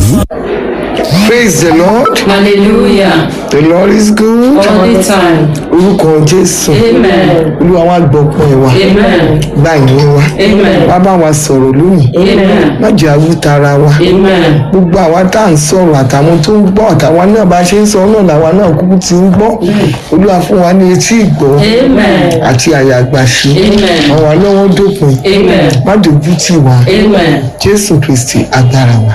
praise the lord Hallelujah. the lord is good All the time. orúkọ jésù Amen. olúwa wa gbọpọ ẹ wa Amen. gba ìyẹn wa Amen. wá bá wa sọ̀rọ̀ lónìí Amen. má jẹ́ awútara wa Amen. gbogbo àwa tá à ń sọ̀rọ̀ àtàwọn tó ń gbọ́ àtàwọn náà bá ṣe ń sọ náà làwa náà kúkú ti ń gbọ́ olúwa fún wa ní etí ìgbọ́ Amen. àti àyàgbàṣe Amen. àwọn alọ́wọ́ dópin Amen. má dojú tì wá Amen. jésù kristi agbára wa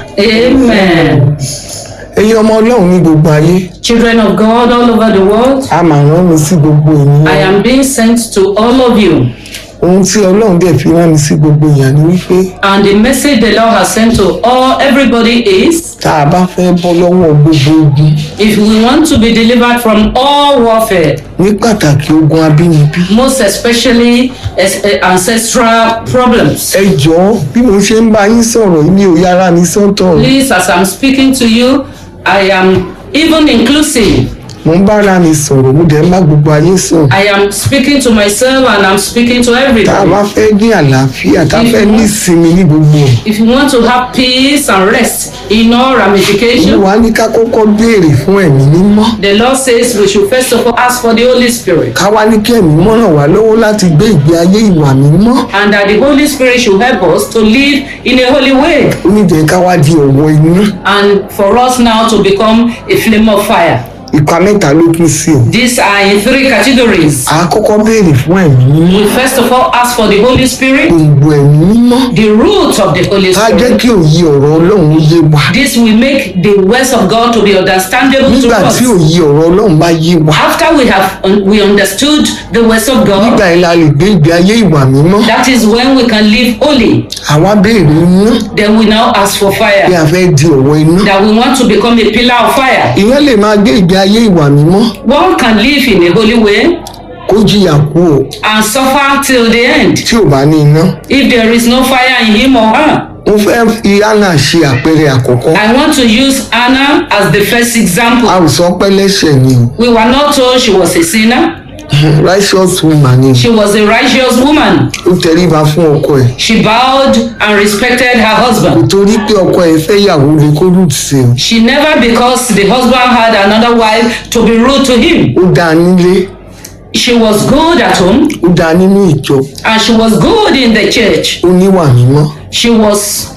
Amen. ẹ̀yin ọmọ ọlọ́run ní gbogbo ayé Children of God all over the world, a máa rán mi sí gbogbo I ènìyàn am being sent to all of you. ohun tí ọlọ́run dẹ̀ fi rán mi sí gbogbo èèyàn ni wípé And the message the Lord has sent to all everybody is tá a bá fẹ́ bọ́ lọ́wọ́ gbogbo ogun if we want to be delivered from all warfare, ní pàtàkì ogun abínibí most especially as- eh, ancestral problems. ẹ jọ̀ọ́ bí mo ṣe ń bá yín sọ̀rọ̀ mi ò yára mi sọ́tọ̀ Please, as I'm speaking to you, I am even inclusive. mo ń bára mi sọ̀rọ̀ mo dẹ̀ ń bá gbogbo ayé sọ̀rọ̀ I am speaking to myself and I'm speaking to tá a everybody. bá fẹ́ ní àlàáfíà tá a fẹ́ ní ìsinmi ní gbogbo ẹ̀ If you want to have peace and rest in all ramifications, olúwa ní ká kọ́kọ́ béèrè fún ẹ̀mí mímọ́ the Lord says we should first of all ask for the Holy Spirit. ká wá ní kí ẹ̀mí mímọ́ ràn wá lọ́wọ́ láti gbé ìgbé ayé ìwà mímọ́ And that the Holy Spirit should help us to live in a holy way. ó ní jẹ́ ká wá di ọ̀wọ́ iná And for us now to become a flame of fire. ipa mẹ́ta ló pín sí o These are in three categories. à á kọ́kọ́ béèrè fún ẹ̀mí mímọ́ We first of all ask for the Holy Spirit, gbòǹgbò ẹ̀mí mímọ́ the root of the Holy ká jẹ́ Spirit. kí òye ọ̀rọ̀ ọlọ́run ó yé wa This will make the words of God to be understandable to nígbà us. tí òye ọ̀rọ̀ ọlọ́run bá yé wa After we have we understood the words of God, nígbà yẹn la lè gbé ìgbé ayé ìwà mímọ́ that is when we can live holy. àwa béèrè iná Then we now ask for bí fire. a fẹ́ di ọ̀wọ́ iná That we want to become a pillar of fire. ìyẹn lè máa gbé ìgbé ayé ìwà mímọ́ One can live in a holy way kó jìyà kú o and suffer till the end tí ò bá ní iná if there is no fire in him or her. mo fẹ́ fi hánà ṣe àpẹẹrẹ àkọ́kọ́ I want to use Anna as the first a example. ò sọ pé lẹ́sẹ̀ ni o We were not told she was a sinner. righteous woman ni She was a righteous woman. ó tẹríba fún ọkọ ẹ̀ She bowed and respected her husband. torí pé ọkọ ẹ̀ fẹ́ yàwó lè kó lù sí o She never, because the husband had another wife, to be rude to him. ó dáa nílé She was good at home ó dáa nínú ìjọ and she was good in the church. ó níwà mímọ́ She was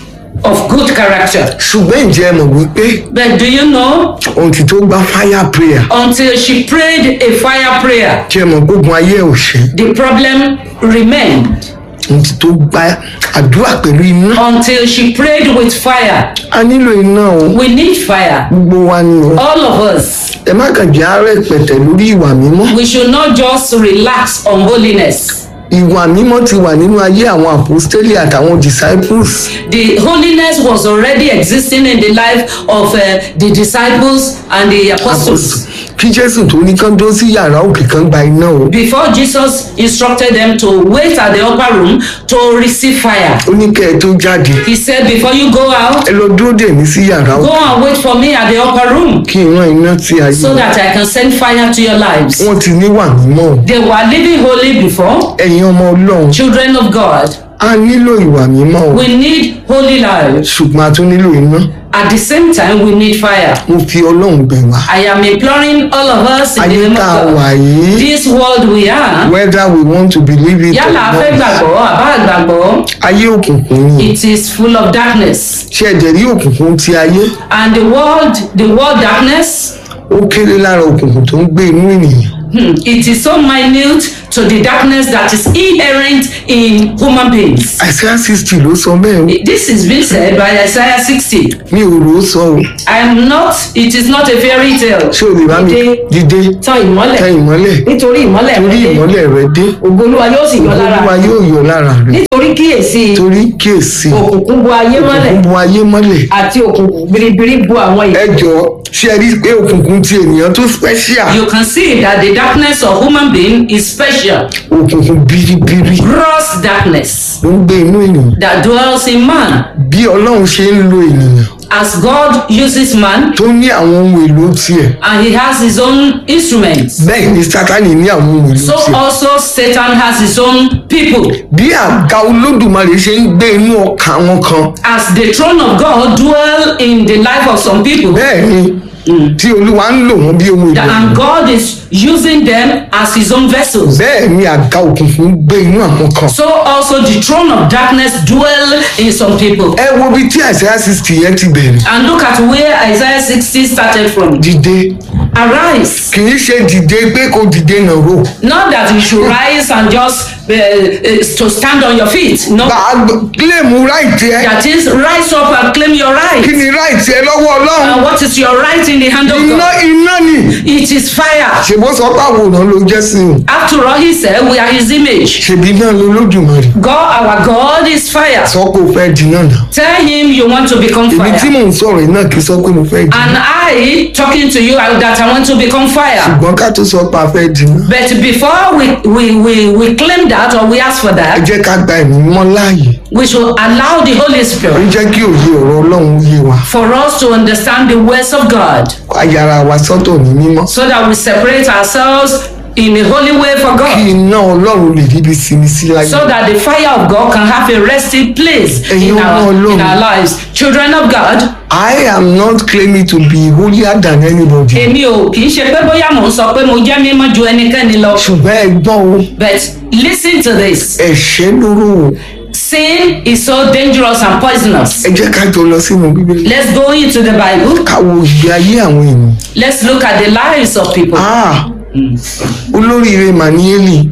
of good character. ṣùgbọ́n ǹjẹ́ ẹ mọ̀ wípé But do you know, ohun tí tó gba fire prayer until she prayed a fire prayer, kí ẹ mọ̀ gbógun ayé ẹ̀ ò ṣe the problem remained. ohun tí tó gba àdúrà pẹ̀lú iná Until she prayed with fire. a nílò iná o We need fire. gbogbo wa ni o All of us. ẹ má kàn jẹ́ àárẹ̀ pẹ̀tẹ̀ lórí ìwà mímọ́ We should not just relax on holiness. ìwà mímọ́ ti wà nínú ayé àwọn àpòstélì àtàwọn disciples The holiness was already existing in the life of uh, the disciples and the apostles. kí jésù tó ní kán dó sí yàrá òkè kan gba iná o Before Jesus instructed them to wait at the upper room to receive fire. ó ní kẹ́ ẹ tó jáde He said, Before you go out, ẹ lọ dúró dè mí sí yàrá go òkè and wait for me at the upper room kí n rán iná sí ayé so wọn. that I can send fire to your lives. wọ́n ti níwà mímọ́ o They were living holy before. ẹ̀yin ọmọ ọlọ́run Children of God, a nílò ìwà mímọ́ o we need holy lives. ṣùgbọ́n a tún nílò iná At the same time, we need fire. mo fi ọlọ́run bẹ̀ wá I am imploring all of us in the ayé name of tá a wà God. yìí This world we are, whether we want to believe it or yálà a fẹ́ not gbàgbọ́ àbá àgbàgbọ́, ayé òkùnkùn ni it is full of darkness. ṣé ẹ̀jẹ̀ rí òkùnkùn ti ayé And the world, the world darkness, ó kéré lára òkùnkùn tó ń gbé inú ènìyàn hmm, it is so minute to the darkness that is inherent in human beings. Isaiah sixty ló sọ bẹ́ẹ̀ o. This is being said by Isaiah 60. mi ò rò ó sọ o I am not, it is not a fairy tale. ṣé o lè bá mi Dìde, dìde Tan ìmọ́lẹ̀. tẹ ìmọ́lẹ̀ Nítorí ìmọ́lẹ̀ torí rẹ dé. ìmọ́lẹ̀ rẹ dé Ògo Olúwa yóò sì yọ lára. olúwa yóò yọ lára rẹ Nítorí kíyèsí torí kíyèsí òkùnkùn bo ayé mọ́lẹ̀ òkùnkùn bu ayé mọ́lẹ̀ àti òkùnkùn biribiri bo àwọn ẹ ìlú. jọ ṣé ẹ rí i pé òkùnkùn ti ènìyàn tó special You can see that the darkness of human being is special. òkùnkùn biribiri Gross darkness ló ń gbé inú ènìyàn that dwells in man. bí ọlọ́run ṣe ń lo ènìyàn As God uses man tó ní àwọn ohun èlò tiẹ̀ and he has his own instruments. bẹ́ẹ̀ ni sátani ní àwọn ohun èlò So tiẹ̀ also Satan has his own people. bí àga olódùmarè ṣe ń gbé inú ọkàn àwọn kan As the throne of God dwell in the life of some people. bẹ́ẹ̀ ni tí olúwa ń lò wọ́n bí ohun That- èlò and God is using them as his own vessels. bẹ́ẹ̀ ni àga òkùnkùn ń gbé inú àwọn kan So also the throne of darkness dwell in some people. ẹ wo bí tí àìsàn sixty yẹn ti bẹ̀rẹ̀ And look at where Isaiah 60 started from. dìde Arise. kì í ṣe dìde pé kò dìde náà rò Not that you should rise and just uh, uh, to stand on your feet. No. gbà á kílèmù ráìtì ẹ That is, rise up and claim your kí right. ni ráìtì ẹ lọ́wọ́ ọlọ́run And what is your right in the hand of iná God? iná ni It is fire. ṣèbó sọ pé àwòrán ló jẹ́ sí i After all, he said, we are his image. ṣèbí náà ló lódùmarè God, our God is fire. sọ pé o fẹ́ di náà nà Tell him you want to become èmi tí fire. mò ń sọ̀rọ̀ yìí náà kì í sọ pé mo fẹ́ di And I, talking to you, I- that I want to become fire. ṣùgbọ́n ká tó sọ pé a fẹ́ di náà But before we, we, we, we claim that or we ask for ẹ that, jẹ́ ká gba ẹ̀mí mọ́ láàyè we should allow the Holy ó Spirit jẹ́ kí òye ọ̀rọ̀ ọlọ́run yé wa for us to understand the words of God ayára wa sọ́tọ̀ ní mímọ́ so that we separate ourselves in a holy way for kí God. iná ọlọ́run lè ríbi sinmi sí láyé So that the fire of God can have a resting place in our, in our lives. Children of God, I am not claiming to be holier than anybody èmi ò kì í ṣe pé bóyá mò ń sọ pé mo jẹ́ mímọ́ ju ẹnikẹ́ni lọ. ṣùgbọ́n ẹ gbọ́ o But listen to this. ẹ̀ṣẹ̀ lóró o Sin is so dangerous and poisonous. ẹ jẹ́ ká jọ lọ sínú bíbélì Let's go into the Bible. ká wo ìgbé ayé àwọn èèyàn Let's look at the lives of people. ah olóríire màníyélì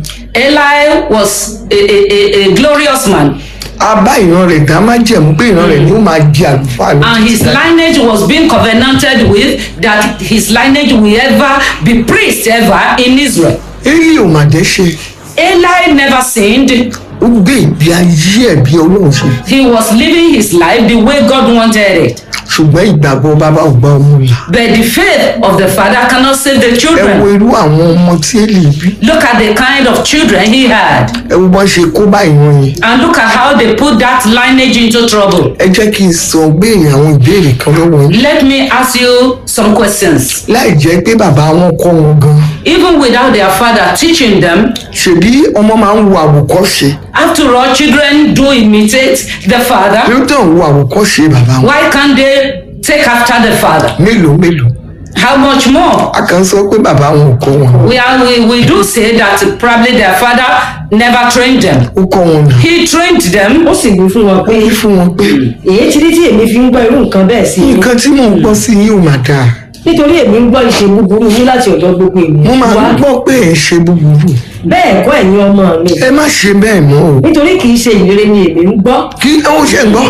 Eli was a, a, a, a glorious man, a bá ìran rẹ̀ dá má jẹ̀mú pé ìran rẹ̀ ni ó máa di àlùfáà ní and his lineage was being covenanted with that his lineage will ever be priest ever in Israel. élì ò mà dẹ́ṣẹ̀ Eli never sinned. ó gbé ìgbé ayé ẹ̀ bí ọlọ́run ṣe He was living his life the way God wanted it. ṣùgbọ́n ìgbàgbọ́ bàbá ò gbá ọmọ là But the faith of the father cannot save the ẹ wo children. irú àwọn ọmọ tí élì bí Look at the kind of children he had. ẹ wo bọ́n ṣe kó bá ìran yẹn And look at how they put that lineage into trouble. ẹ jẹ́ kí n sọ béèrè àwọn ìbéèrè kan lọ́wọ́ yín Let me ask you some questions. láì jẹ́ pé bàbá wọn kọ́ wọn gan Even without their father teaching them, ṣèbí ọmọ máa ń wo àwòkọ́ṣe after all, children do imitate the kí father. ló tàn wo àwòkọ́ṣe bàbá wọn Why can't they take after the father? mélòó mélòó How much more? a kàn sọ pé bàbá wọn ò kọ́ wọn We, are, we, we do say that probably their father never trained them. ó kọ́ wọn nà He trained them ó sì wí fún wọn pé ó fún wọn pé èyí tí tí èmi fi ń gbọ́ irú nǹkan bẹ́ẹ̀ sí i nǹkan tí mò ń gbọ́ sí yìí ò mà dáa nítorí èmi ń gbọ́ ìṣe búburú yín láti ọ̀dọ̀ gbogbo ènìyàn mo máa wá ń gbọ́ pé ẹ̀ ń ṣe búburú bẹ́ẹ̀ kọ́ ẹ̀yin ọmọ mi ẹ má ṣe bẹ́ẹ̀ mọ́ o nítorí kì í ṣe ìrere ni èmi ń gbọ́ kí ó ṣe gbọ́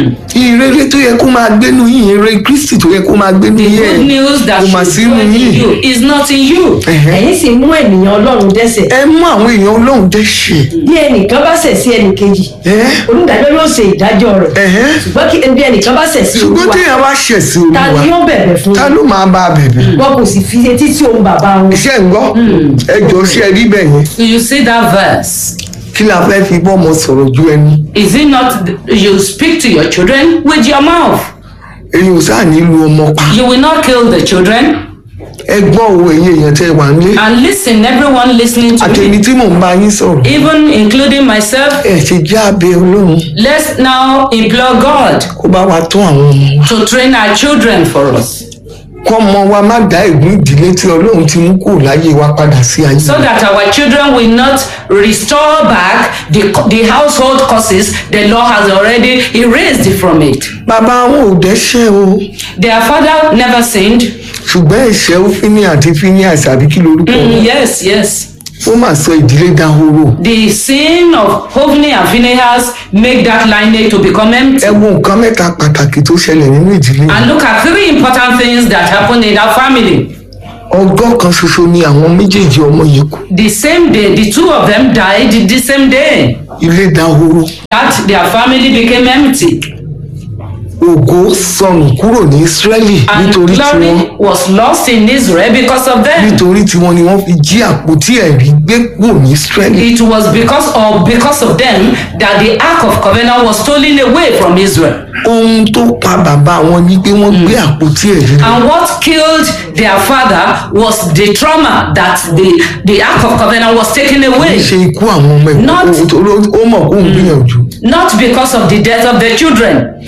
ìrere tó yẹ kó máa gbénu yín ìrere kristi tó yẹ kó máa gbénu The yín good news that kò mà should sínú dwell in yín you is not in you. Ẹ̀hẹ́. ẹ̀yin sì mú ènìyàn ọlọ́run dẹ́ṣẹ̀ ẹ mú àwọn èèyàn ọlọ́run dẹ́ṣẹ̀ bí ẹnìkan bá ṣẹ̀ sí ẹnìkejì ẹ́ onídàájọ́ yóò ṣe ìdájọ́ rẹ̀ ẹ̀hẹ́ ṣùgbọ́n kí bí ẹnìkan bá ṣẹ̀ sí ṣùgbọ́n olúwa téèyàn bá ṣẹ̀ sí ta ni olúwa yóò bẹ̀bẹ̀ fún ta ló máa bá a bẹ̀bẹ̀ wọn kò sì fi etí sí ohun bàbá wọn iṣẹ́ ń gbọ́ ẹ jọ ṣe rí bẹ́ẹ̀ yẹn So you see that verse. kí la fẹ́ fi bọ́ ọmọ sọ̀rọ̀ ju ẹni Is it not th- you speak to your children with your mouth? èyí ò sáà nílùú ọmọ pa You will not kill the children. ẹ gbọ́ òwe ẹ̀yẹ èèyàn tẹ́ wà nílé And listen, everyone listening to àtẹni me, tí mò ń bá yín sọ̀rọ̀ even including myself, ẹ ṣe jẹ́ abẹ́ ọlọ́run let's now implore God kó bá wa tún àwọn ọmọ wa to train our children for us kọ́ ọmọ wa má dá ègún ìdílé tí ọlọ́run ti mú kúrò láyé wa padà sí ayé so that our children will not restore back the, the household causes the Lord has already erased from it. bàbá wọn ò dẹ́ṣẹ̀ o Their father never sinned. ṣùgbọ́n ẹ̀ṣẹ̀ ó fíní àti fíní àṣàbí kí lorúkọ wọn Mm, yes, yes. ó mà sọ ìdílé dahoro The sin of Hophni and Phinehas make that lineage to become empty. ẹ wo nǹkan mẹ́ta pàtàkì tó ṣẹlẹ̀ nínú ìdílé And look at three important things that happened in that family. ọgọ́ kan ṣoṣo ni àwọn méjèèjì ọmọ yìí kú The same day, the two of them died the same day. ilé dahoro That their family became empty. ògo sọnù kúrò ní ísírẹ́lì And nítorí tiwọn glory was lost in Israel because of them. nítorí tiwọn ni wọ́n fi jí àpótí ẹ̀rí gbé kúrò ní ísírẹ́lì It was because of because of them that the Ark of Covenant was stolen away from Israel. ohun tó pa bàbá wọn ni pé wọ́n gbé àpótí ẹ̀rí lọ And what killed their father was the trauma that the, the Ark of Covenant was taken away. ṣe ikú àwọn ọmọ Not- ẹ̀kọ́ ó mọ̀ kó ń gbìyànjú Not because of the death of the children.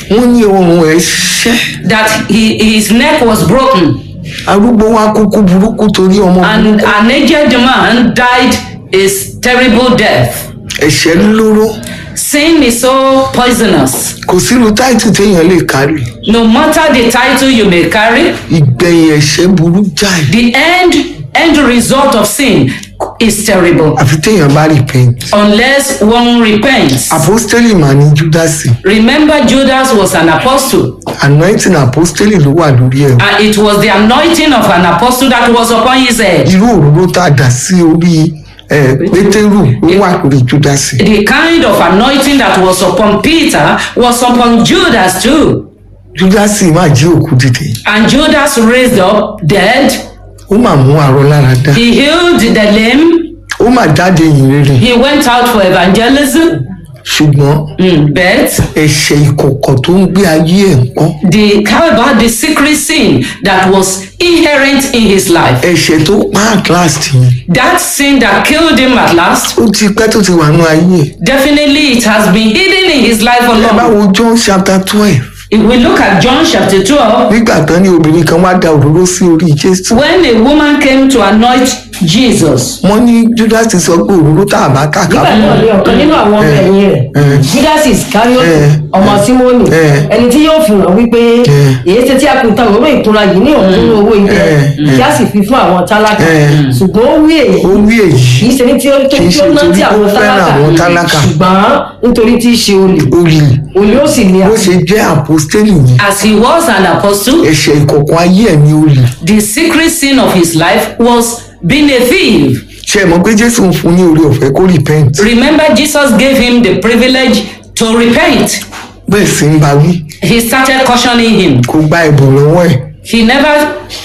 wọ́n ní ọrùn ẹ̀ ṣẹ́ that he, his neck was broken arúgbó wa kúkú burúkú torí ọmọ and burúkú an aged man died a terrible death. ẹ̀ṣẹ̀ lóró Sin is so poisonous. kò sírú táìtù téèyàn lè kárí No matter the title you may carry, ìgbẹ̀yìn ẹ̀ṣẹ̀ burú jáì the end end result of sin is terrible àfi téèyàn bá repent unless one repents. apostoli mà ní júdásì Remember, Judas was an apostle, anointing apostoli ló wà lórí ẹ̀ and it was the anointing of an apostle that was upon his head. irú òróró tá a dà sí orí ẹ pétérù ó wà lórí júdásì The kind of anointing that was upon Peter was upon Judas too. júdásì máa jí òkú dìde And Judas raised up dead, ó mà mú arọ lára dá he healed the lame, ó mà jáde yìn rere he went out for evangelism. ṣùgbọ́n Mm, but ẹ̀ṣẹ̀ ìkọ̀kọ̀ tó ń gbé ayé ẹ̀ ń pọ́n the how about the secret sin that was inherent in his life? ẹ̀ṣẹ̀ tó pa at last yẹn That sin that killed him at last, ó ti pẹ́ tó ti wà nú ayé ẹ̀ definitely it has been hidden in his life for ẹ bá long. wo john chapter twelve If we look at John chapter 12, nígbà tán ní obìnrin kan wá da òróró sí orí jésù when a woman came to anoint Jesus, wọ́n ní judas ti sọ pé òróró tá a bá kàkà nígbà fún náà ni ọ̀kan nínú àwọn ọmọ ẹ̀yìn rẹ̀ judas iscariot Eh. ọmọ simoni Eh. ẹni tí yóò fi hàn wípé Eh. èyí ṣe tí a kò ta òróró ìkunra yìí ní ọ̀hún owó ibẹ̀ Eh. kí a sì fi fún àwọn tálákà Eh. ṣùgbọ́n ó wí èyí ó wí èyí kì í ṣe ní tí ó tó Kì í tí ó ṣe ná torí tí ó àwọn fẹ́ràn àwọn tálákà tálákà. ṣùgbọ́n nítorí tí í ṣe olè olè olè ó sì ní bó àpò ṣe jẹ́ àpòstélì yẹn as he was an apostle, ẹ̀ṣẹ̀ ìkọ̀kọ̀ ayé ẹ̀ ní olè the secret sin of his life was being a thief. ṣe é mọ̀ pé jésù ń fún ní oore ọ̀fẹ́ kó repent Remember, Jesus gave him the privilege to repent. bẹ́ẹ̀ sì ń bá wí He started cautioning him. kó gba ẹ̀bùn lọ́wọ́ ẹ̀ He never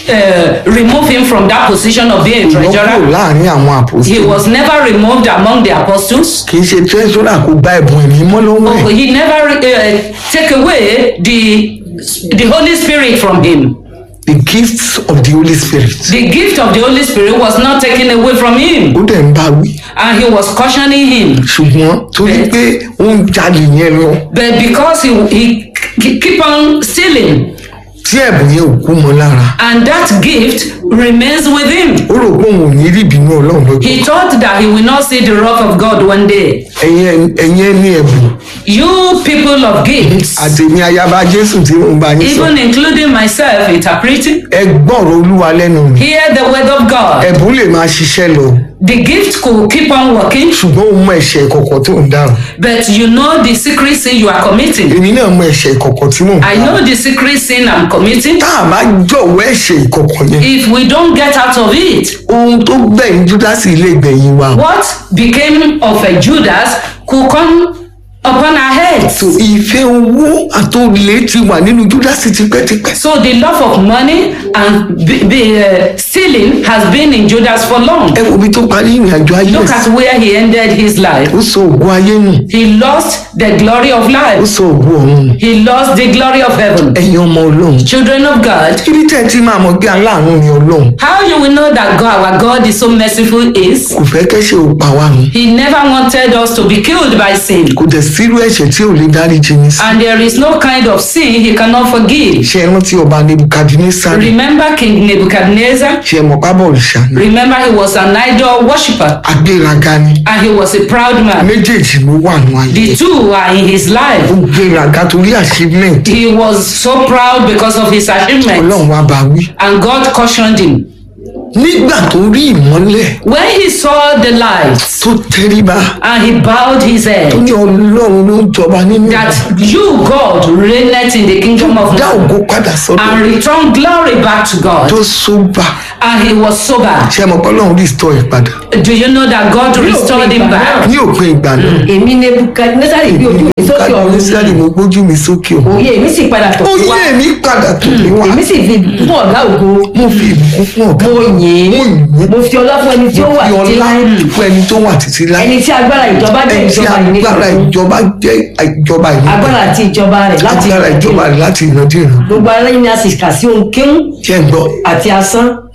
uh, removed him from that position of being a lọ́kùn treasurer. láàrin àwọn He àpòstélì was never removed among the apostles. kì í ṣe treasurer kó gba ẹ̀bùn ẹ̀mí mọ́ lọ́wọ́ ẹ̀ He never uh, take away the the Holy Spirit from him. the gifts of the holy spirit The gift of the Holy Spirit was not taken away from him, ó dẹ̀ ń bá wí and he was cautioning him. ṣùgbọ́n torí pé ó ń jalè yẹn lọ But because he, he, he keep on stealing, tí ẹ̀bùn yẹn ò kú mọ́ lára and that gift remains with him. ó rò pé òun ò ní rí ìbínú ọlọ́run lọ́jọ́ He thought that he will not see the wrath of God one day. ẹ̀yin ẹ̀yin ẹ̀ ní ẹ̀bùn You people of gifts, àtẹ̀mí ayaba jésù tí mo bá yín sọ even including myself interpreting, ẹ gbọ́rọ̀ olúwa lẹ́nu mi hear the word of God. ẹ̀bùn lè máa ṣiṣẹ́ lọ The gift could keep on working, ṣùgbọ́n ó mọ ẹ̀ṣẹ̀ ìkọ̀kọ̀ tó ń dáhùn but you know the secret sin you are committing. èmi náà mọ ẹ̀ṣẹ̀ ìkọ̀kọ̀ tí mò ń I dáhùn know the secret sin I'm committing. tá a bá jọ̀wọ́ ẹ̀ṣẹ̀ ìkọ̀kọ̀ yẹn If we don't get out of it, ohun tó gbẹ̀yìn júdásì ilé gbẹ̀yìn wa what became of a Judas could come upon our heads. so ìfẹ́ owó àtòlè ti wà nínú júdásì tipẹ́tipẹ́ So the love of money and be, be, uh, stealing has been in Judas for long. ẹ wo ibi tó parí ìrìn àjò ayé Look ẹ̀ at where he ended his life. ó sọ ògùn ayé nù He lost the glory of ó life. sọ ògùn ọ̀run nù He lost the glory of heaven. ẹ̀yin ọmọ ọlọ́run Children of God, ibi tẹ́ ẹ ti máa mọ̀ pé aláàánú ni ọlọ́run how you will know that God, our God is so merciful is kò fẹ́ kẹ́ṣẹ̀ ò pa wá nù He never wanted us to be killed by sin. kò dẹ̀ sírú ẹ̀ṣẹ̀ tí ò lè dáríjì ní sí And there is no kind of sin He cannot forgive. ṣe é rántí ọba nebukadnesari Remember King Nebuchadnezzar? ṣe é mọ̀ pábọ̀ òrìṣà ni Remember he was an idol worshipper agbéraga ni and he was a proud man. méjèèjì ló wà nù ayé The two are in his life. ó gbéraga torí achievement He was so proud because of his achievements. ọlọ́run wa bá wí And God cautioned him. nígbà tó rí ìmọ́lẹ̀ When he saw the light tó tẹríba and he bowed his tó head, ní ọlọ́run ló ń jọba nínú that you, God, reigneth in the kingdom of dá man ògo padà sọ́dọ̀ and return glory back to God. tó sóbà And he was sober. ṣe é mọ̀ pé ọlọ́run restore ẹ̀ padà Do you know that God restored him back? ní òpin ìgbà náà èmi nebukadnesari gbé ojú mi sókè kábíyèsí ọ̀run mo gbójú mi sókè o òye èmi sì padà tọ̀ ó sí wa yé mi padà tó mi wá èmi sì fi fún ọ̀gá ògo mo fi ìbùkún fún ọ̀gá mo yìn mo ín yìn mo fi ọlá fún ẹni tí ó wà fi títí ọlá láì fún ẹni tó wà títí láì ẹni tí agbára ìjọba jẹ́ ẹni tí ìjọba ìní agbára ìjọba jẹ́ ìjọba ìlú agbára àti ìjọba rẹ̀ láti agbára ìjọba rẹ̀ láti ìrandíran gbogbo ara yín ni a sì kà sí ohun kéwù jẹ́ ń gbọ́ àti asán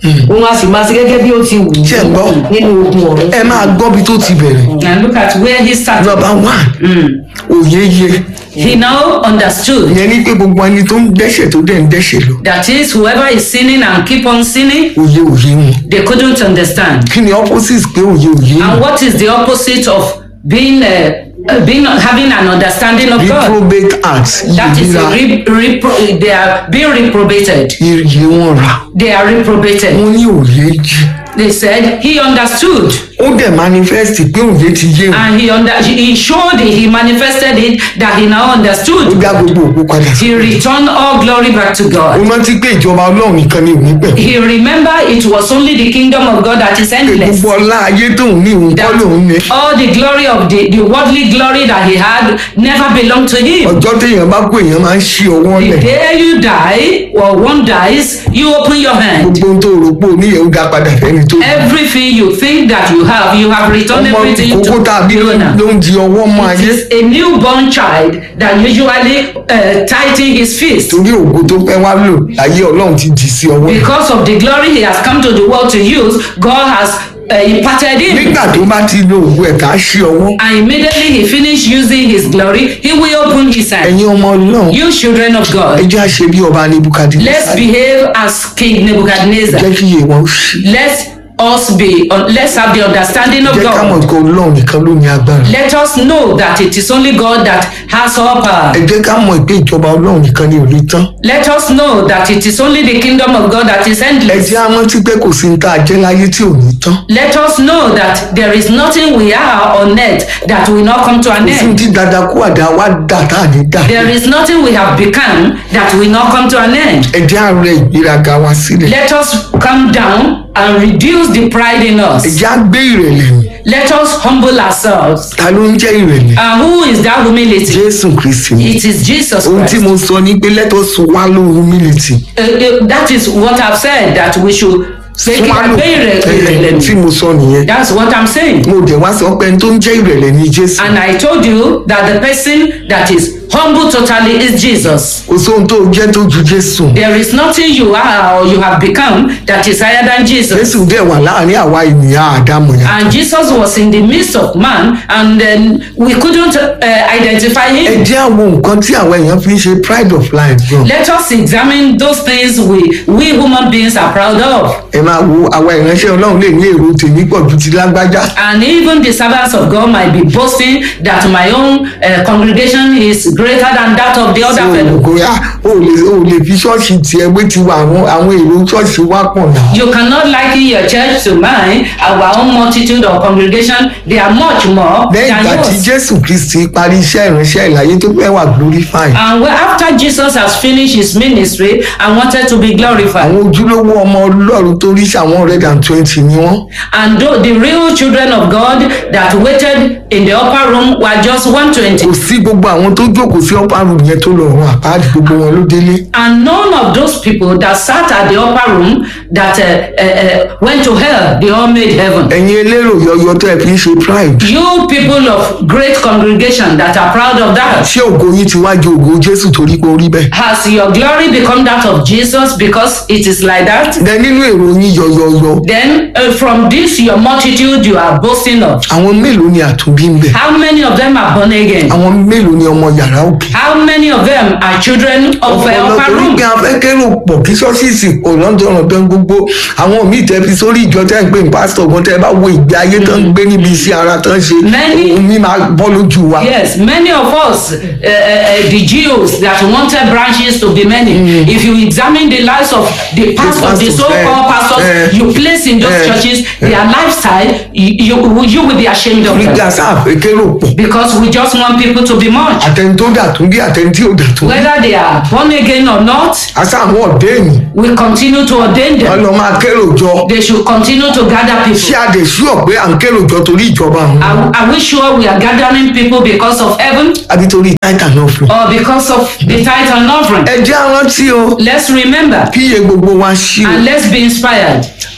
òun a sì máa ṣe gẹ́gẹ́ bí ó ti wù ú Ṣé ẹ gbọ́? nínú ogun ọ̀run. ẹ máa gbọ́ bí tó ti bẹ̀rẹ̀ And look at where he started. nọmba one òye yẹ He now understood. ìyẹn ní pé gbogbo ẹni tó ń dẹ́ṣẹ̀ tó dẹ̀ ń dẹ́ṣẹ̀ lọ That is, whoever is sinning and keep on sinning, òye òye wọn they couldn't understand. kí ni opposite pé òye òye And wọn what is the opposite of being, uh, uh, being having an understanding of God? reprobate acts That is, ìríra a re- repro- they are being reprobated. iye wọn rà They are reprobated. wọn ní òye jí They said he understood, ó dẹ̀ manifest pé òye ti yé wọn and he under he showed it. He manifested it that he now ó understood. dá gbogbo òkú padà sí He returned all glory back to ó God. rántí pé ìjọba ọlọ́run nìkan ni òní pẹ̀ He remembered it was only the kingdom of God that is endless. gbogbo ọlá ayé tóun ní òun kọ́ lòun ní all the glory of the, the worldly glory that he had never belonged to him. ọjọ́ téèyàn bá kó èèyàn máa ń ṣí ọwọ́ The lẹ̀ day you die or one dies, you open your hand. gbogbo ohun tó rò pé oníyẹ̀ ó dá padà fẹ́ni tó Everything you think that you have, you have returned ọmọ everything kókó to tàbí the owner. ló ń di ọwọ́ mọ́ It ayé is a newborn child that usually uh, tighten his fist. torí ògo tó fẹ́ wá lò ayé ọlọ́run ti dì sí ọwọ́ ẹ̀. Because of the glory he has come to the world to use, God has uh, imparted him. nígbà tó bá ti lo ògo ẹ̀ ká ṣí ọwọ́ And immediately he finished using his glory, he will open his hand. ẹ̀yin ọmọ ọlọ́run You children of ẹ God, jẹ́ àṣẹ bí ọba nebukadi let's behave as King Nebuchadnezzar. jẹ́ kí iye wọn ó ṣí Let us be, uh, let's have the understanding of jẹ́ ká mọ̀ God. pé ọlọ́run nìkan ló ní agbára Let us know that it is only God that has all power. ẹ jẹ́ ká mọ̀ pé ìjọba ọlọ́run nìkan ni ò ní tán Let us know that it is only the kingdom of God that is ẹ endless. jẹ́ á rántí pé kò sí ní tá a jẹ́ láyé tí ò ní tán Let us know that there is nothing we are on earth that will not come to an kò sí ní end. tí dada kú àdá wá dà tá à ní dà There is nothing we have become that will not come to an end. ẹ jẹ́ á rẹ ìgbéraga wa sílẹ̀ Let us come down and reduce the pride in ẹ us. jẹ́ á gbé ìrẹ̀lẹ̀ mi Let us humble ourselves. ta ló ń jẹ́ ìrẹ̀lẹ̀ And who is that humility? jésù kristi ni It is Jesus ohun tí Christ. mo sọ ni pé let us swallow humility Uh, uh, that is what I've said that we should make it swallow very ẹ, tí mo sọ nìyẹn That's what I'm saying. mo dẹ̀ wá sọ pé ẹni tó ń jẹ́ ìrẹ̀lẹ̀ ni jésù And I told you that the person that is humble totally is Jesus. kò sóhun tó jẹ́ tó ju jésù There is nothing you are or you have become that is higher than Jesus. jésù dẹ̀ wà láàrin àwa ènìyàn àdámọ̀ yẹn And Jesus was in the midst of man, and then we couldn't uh, identify ẹ him. jẹ́ àwọn nǹkan tí àwọn èèyàn fi ń ṣe pride of life gan Let us examine those things we, we human beings are proud of. ẹ máa wo àwa ìránṣẹ́ ọlọ́run lè ní èrò tèmi pọ̀ ju ti lágbájá And even the servants of God might be boasting that my own uh, congregation is greater than that of the tí other o fellow. kò yá o ò lè o ò lè fi ṣọ́ọ̀ṣì tiẹ̀ wé tiwa àwọn àwọn èrò ṣọ́ọ̀ṣì wá pọ̀ náà You cannot liken your church to mine. Our own multitude of congregation, they are much more lẹ́yìn than ìgbà tí yours. jésù kristi parí iṣẹ́ ìránṣẹ́ ìlàyé tó fẹ́ wà glorified And well, after Jesus has finished his ministry and wanted to be glorified, àwọn ojúlówó ọmọ ọlọ́run tó rí sàwọn hundred and twenty ni wọ́n and though the real children of God that waited in the upper room were just 120, kò sí gbogbo àwọn tó jókòó sí upper room yẹn tó lọ run àpáàdì gbogbo wọn ló délé and none of those people that sat at the upper room that uh, uh, uh, went to hell, they all made heaven. ẹ̀yin elérò yọyọ tó ẹ fi ń ṣe pride You people of great congregation that are proud of that, ṣé ògo yín ti wá ju ògo jésù torí pé ó rí bẹ́ẹ̀ has your glory become that of Jesus because it is like that? dẹ nínú èrò yín yọyọyọ Then uh, from this your multitude you are boasting of. àwọn mélòó ni àtúnbí ń bẹ How many of them are born again? àwọn mélòó ni ọmọ yàrá òkè How many of them are children of uh, ọ̀pọ̀lọpọ̀ upper room? oríkẹ́ afẹ́kẹ́rò pọ̀ kí ṣọ́ọ̀ṣìṣì pọ̀ lọ́dọ̀ọ̀dọ̀ gbogbo àwọn míì tẹ́ fi sórí ìjọ tẹ́ ń pè ní pásítọ̀ gan tẹ́ bá wo ìgbé ayé tán ń gbé níbi iṣẹ́ ara tán ṣe Many- òun mi máa bọ́ lójú wa Yes, many of us, uh, uh, uh, the Jews that wanted branches to be many, if you examine the lives of the pastors, the pastors, so-called eh, pastors eh, you place in those eh, churches, their lifestyle, you, you, you will be ashamed of oríkẹ́ them. asáfẹ́kẹ́rò pọ̀ Because we just want people to be much. àtẹni tó dà tún bí àtẹni tí ò dà tún bí Whether they are born again or not, asáwọn ọ̀dẹ́ ènì we continue to ordain wọn them. lọ máa kérò jọ They should continue to gather ṣé people. a dẹ̀ ṣúọ̀ pé à ń kérò jọ torí ìjọba àwọn Are, are we sure we are gathering people because of heaven àbí torí táìtà náà fún or because of the tithe and offering? ẹ jẹ́ arántí o Let's remember kí iye gbogbo wa ṣí o and let's be inspired.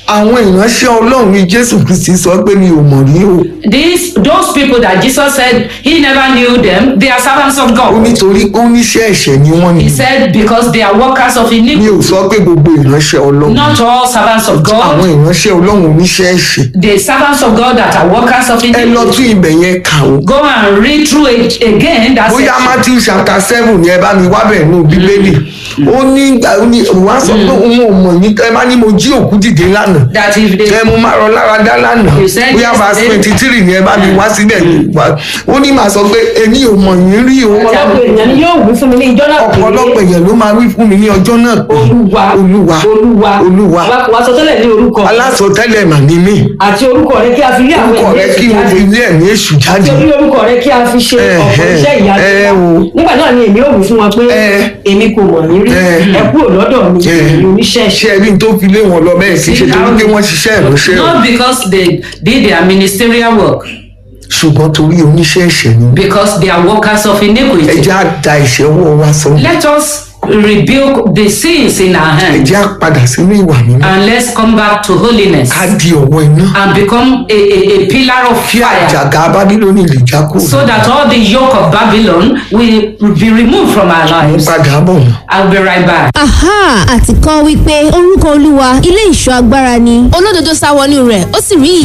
àwọn ìránṣẹ́ ọlọ́run ní jésù kristi sọ pé mi ò mọ̀ rí o These those people that Jesus said he never knew them, they are servants of ó God. nítorí ó níṣẹ́ ẹ̀ṣẹ̀ ni wọ́n ní He said because they are workers of mi iniquity. ò sọ pé gbogbo ìránṣẹ́ ọlọ́run Not all servants of àwọn God. ìránṣẹ́ ọlọ́run oníṣẹ́ ẹ̀ṣẹ̀ The servants of God that are workers of ẹ lọ iniquity. tún ibẹ̀ yẹn kà ó Go and read through it again. That bóyá section. matthew chapter seven ni ẹ bá mi wá bẹ̀ nù bíbélì ó ní ìgbà ó ní òun á sọ pé òun ò mọ̀ ní ẹ bá ní mo jí òkú dìde lánàá That if they ẹ mo máa rọ lára dá lánàá You said bóyá verse yesterday. twenty three ni ẹ bá mi wá síbẹ̀ wá ó ní màá sọ pé èmi ò mọ̀ yín rí o ọ̀pọ̀lọpọ̀ ènìyàn ni yóò wí fún mi ní ìjọ náà pé ọ̀pọ̀lọpọ̀ èèyàn ló máa wí fún mi ní ọjọ́ náà pé olúwa olúwa olúwa olúwa wa sọ tẹ́lẹ̀ ní orúkọ alásọtẹ́lẹ̀ mà ní mí àti orúkọ rẹ kí a fi rí àwọn orúkọ rẹ kí mo fi jáde lé ẹ̀mí èṣù jáde àti orí orúkọ rẹ kí a fi ṣe Eh, ọ̀pọ̀ eh, iṣẹ́ ìyanu eh, wa. o. nígbà náà ni èmi ò wí fún wọn pé Eh. èmi kò mọ̀ yín rí Eh. ẹ kúrò lọ́dọ̀ mi Eh. èmi oníṣẹ́ ṣé ẹbí tó fi lé wọn lọ bẹ́ẹ̀ kì í ṣe torí pé wọ́n ṣiṣẹ́ ìránṣẹ́ o not because they did their ministerial work, ṣùgbọ́n torí oníṣẹ́ ẹ̀ṣẹ̀ ni because they are workers of ẹ iniquity. jẹ́ á da ìṣẹ́wọ́ wa sọ Let us rebuke the sins in our ẹ hands jẹ́ á padà sínú ìwà mímọ́ and let's come back to holiness ká di ọ̀wọ́ iná and become a, a, a pillar of kí fire àjàgà bábílónì lè já kúrò so that all the yoke of Babylon will be removed from our lives. padà bọ̀ nù. I'll be right back. aha àti kọ́ wípé orúkọ olúwa ilé ìṣọ́ agbára ni olódodo sá wọnú rẹ̀ ó sì rí